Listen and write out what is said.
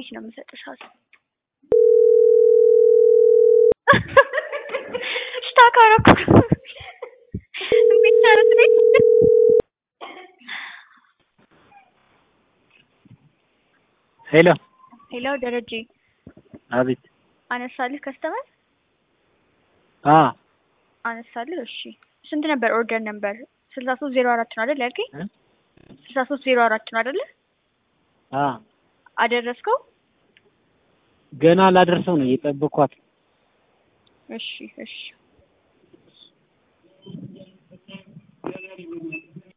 እንዴት ነው የምሰጥሽ ሀሳብ ሽታካ ረኩ ሄሎ ሄሎ ደረጀ አቤት አነሳልህ ከስተመር አ አነሳልህ እሺ ስንት ነበር ኦርደር ነበር ስልሳ ሶስት ዜሮ አራት ነው አይደል ያልከኝ እ? ስልሳ ሶስት ዜሮ አራት ነው አይደለ አ አደረስከው ገና ላደርሰው ነው እየጠበኳት እሺ እሺ